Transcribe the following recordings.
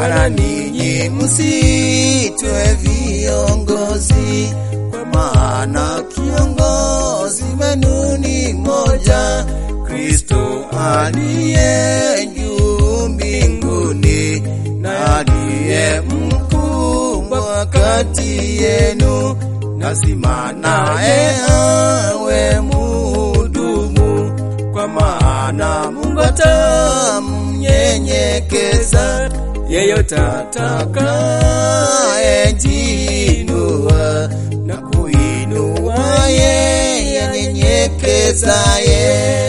wala ninyi msitwe viongozi, kwa maana kiongozi wenu ni moja, Kristo aliye juu mbinguni, na aliye mkubwa kati yenu, lazima naye awe muhudumu, kwa maana Mungu atamnyenyekeza yeyote atakayejiinua na kuinua yeye anyenyekezaye.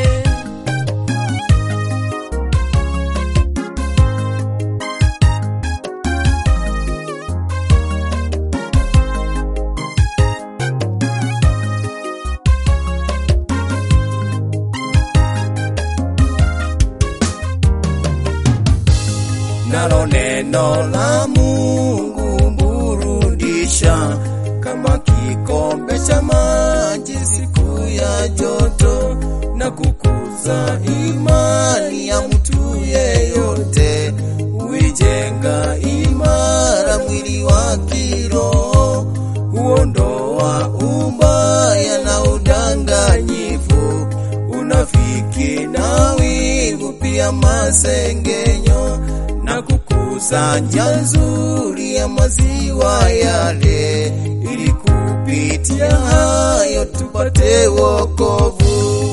nalo neno la Mungu burudisha kama kikombe cha maji siku ya joto, na kukuza imani ya mtu yeyote, huijenga imara mwili wa kiroho, huondoa ubaya na udanganyifu, unafiki na wivu, pia masengenyo na kukuza njia nzuri ya maziwa yale, ili kupitia hayo tupate wokovu.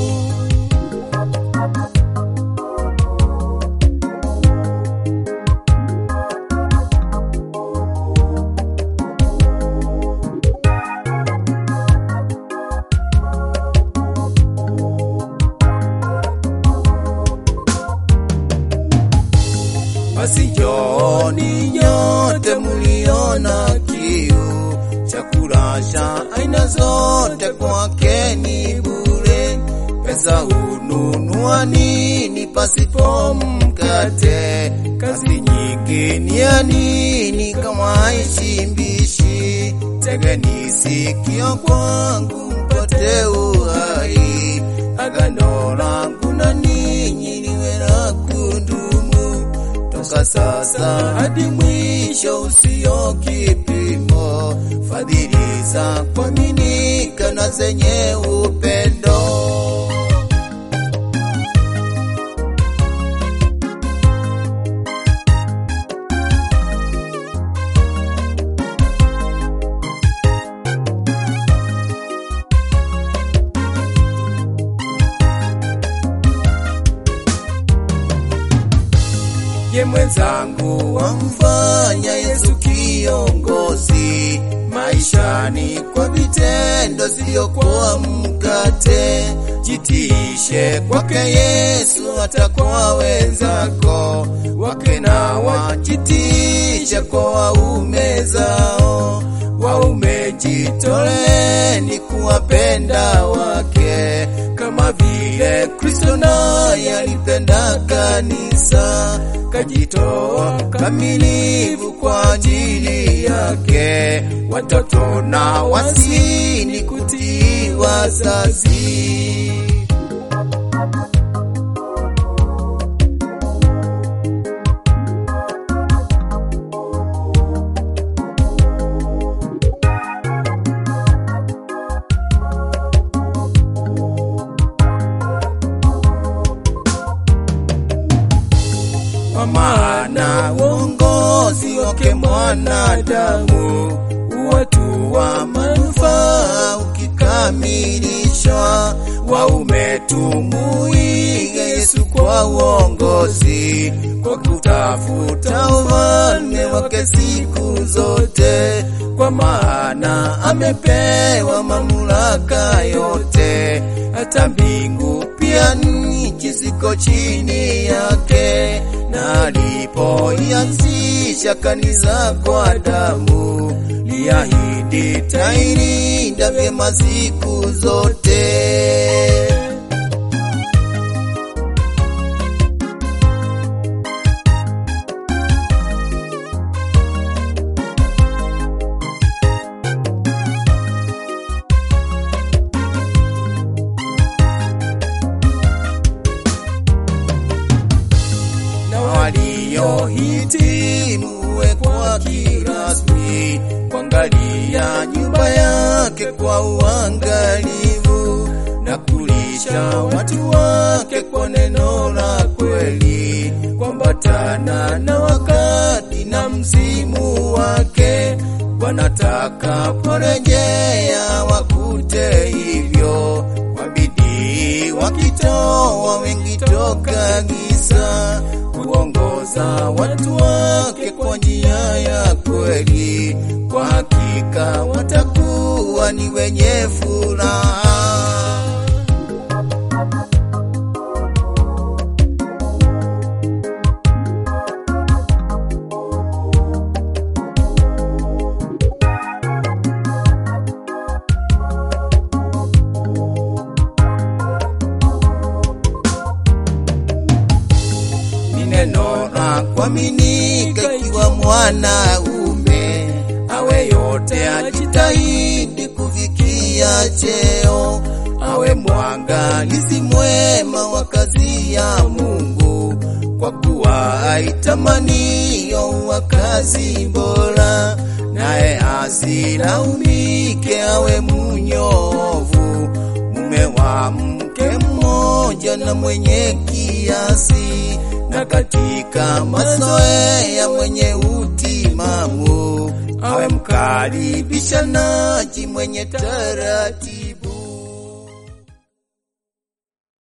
Basi njooni nyote mliona kiu, chakula cha aina zote kwake ni bure. Pesa hununua nini pasipo mkate? Kazi nyingi ni ya nini kama haishimbishi? Tegeni sikio kwangu mpate uhai, agano langu na ninyi liwe la kudumu toka sasa hadi mwisho usio kipimo, fadhili za kuaminika na zenye upendo. ye mwenzangu wamfanya Yesu kiongozi maishani kwa vitendo, sio kwa mkate. Jitiishe kwake Yesu hata kwa wenzako wake, na wajitishe kwa waume zao. Waume jitoleni kuwapenda wake kama vile Kristo naye alipenda kanisa, kajitoa kamilifu kwa ajili yake. Watoto na wazini kutii wazazi. kwa maana uongozi wake mwanadamu watu wa manufaa ukikamilishwa, waume tumuige Yesu kwa uongozi, kwa kutafuta ufalme wake siku zote, kwa maana amepewa mamlaka yote, hata mbingu pia nchi ziko chini yake na alipoianzisha kanisa kwa damu, liahidi tailinda vyema siku zote. na aliyohitimu wekwa kirasmi, kuangalia nyumba yake kwa uangalifu na kulisha watu wake kwa neno la kweli, kuambatana na wakati na msimu wake. Bwana atakaporejea wakute hivyo, kwa bidii wakitoa wengi toka giza, kuongoza watu wake kwa njia ya kweli. Kwa hakika watakuwa ni wenye furaha. ni neno la kuaminika, ikiwa mwanaume awe yote ajitahidi kufikia cheo, awe mwangalizi mwema wa kazi ya Mungu, kwa kuwa aitamaniyo wa kazi bora, naye asilaumike, awe munyovu, mume wa mke mmoja na mwenye kiasi na katika mazoea mwenye utimamu, awe mkaribishanaji mwenye taratibu.